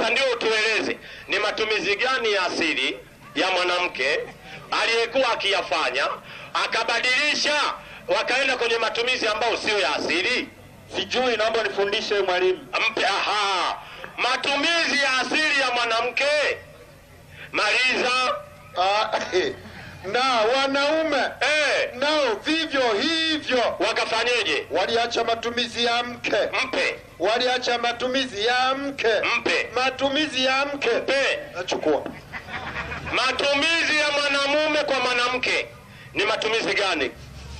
Sasa ndio utueleze ni matumizi gani ya asili ya mwanamke aliyekuwa akiyafanya akabadilisha wakaenda kwenye matumizi ambayo sio ya asili? Sijui, naomba nifundishe mwalimu. Mpe aha, matumizi ya asili ya mwanamke. Maliza. Ah, eh. na wanaume Eh, nao vivyo hivyo wakafanyeje? waliacha matumizi ya mke, Mpe, waliacha matumizi ya mke, mpe, matumizi ya mke. mpe. Nachukua Matumizi ya mwanamume kwa mwanamke ni matumizi gani?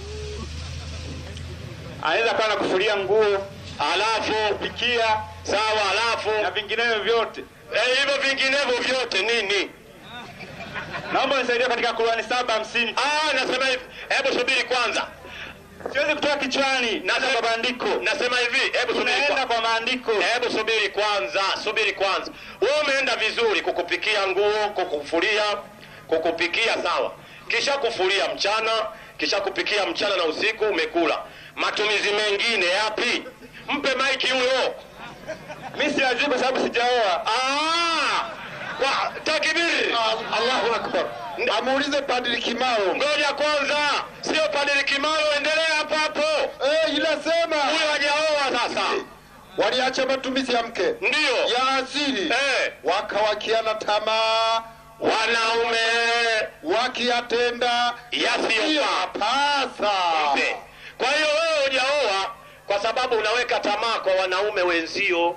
Anaweza kuwa na kufulia nguo, Alafu pikia sawa, alafu na vinginevyo vyote. eh, hivyo vinginevyo vyote nini? Naomba nisaidie katika Qur'ani saba hamsini. Ah, nasema hivi, hebu subiri kwanza. Siwezi kutoka kichwani, naanza kwa maandiko. Nasema hivi, hebu subiri Tunaenda kwanza. kwa maandiko. Hebu subiri kwanza, subiri kwanza. Wewe umeenda vizuri kukupikia nguo, kukufulia, kukupikia sawa, kisha kufulia mchana, kisha kupikia mchana na usiku umekula. Matumizi mengine yapi? Mpe maiki huyo. Mimi siyajui kwa sababu sijaoa. Ah! Kwa takbir. Al- Allahu akbar. Amuulize Padri Kimaro. Ngoja kwanza, sio Padri Kimaro, endelea hapo hapo. Eh, inasema Huyo hajaoa sasa. waliacha matumizi ya mke Ndiyo. ya asili Eh, wakawakiana tamaa wanaume wakiyatenda yasiyofaa. pasa Mpe. Kwa hiyo wewe hujaoa kwa sababu unaweka tamaa kwa wanaume wenzio.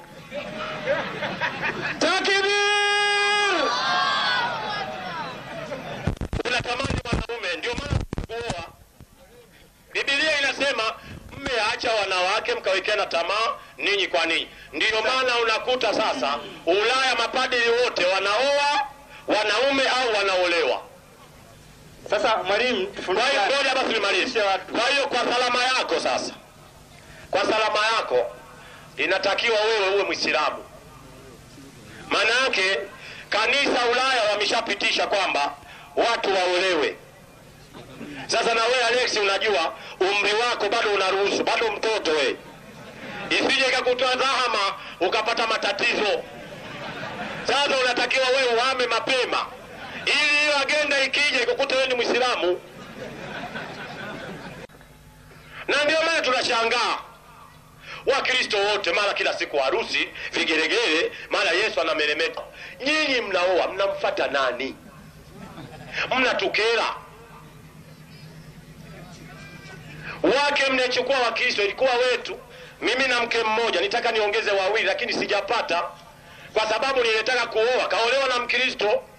Takbir! Unatamani wanaume, ndio maana kuoa. Biblia inasema mmeacha wanawake mkawekeana tamaa ninyi kwa ninyi. Ndiyo maana unakuta sasa Ulaya mapadiri wote wanaoa wanaume au wanaolewa. Sasa mwalimu, Kwa tufundishe. hiyo ngoja basi nimalize. Kwa hiyo kwa salama yako sasa, kwa salama yako inatakiwa wewe uwe Mwislamu. Maana yake kanisa Ulaya wameshapitisha kwamba watu waolewe. Sasa na wewe Alex, unajua umri wako bado unaruhusu, bado mtoto wewe, isije ikakutoa dhahama ukapata matatizo. Sasa unatakiwa wewe uhame mapema, ili hiyo agenda ikija ikukute wewe ni Mwislamu. Na ndio maana tunashangaa Wakristo wote mara kila siku harusi, vigelegele, mara Yesu anameremeta. Nyinyi mnaoa, mnamfata nani? Mnatukera wake mnachukua Wakristo, ilikuwa wetu. Mimi na mke mmoja, nitaka niongeze wawili, lakini sijapata kwa sababu nilitaka kuoa, kaolewa na Mkristo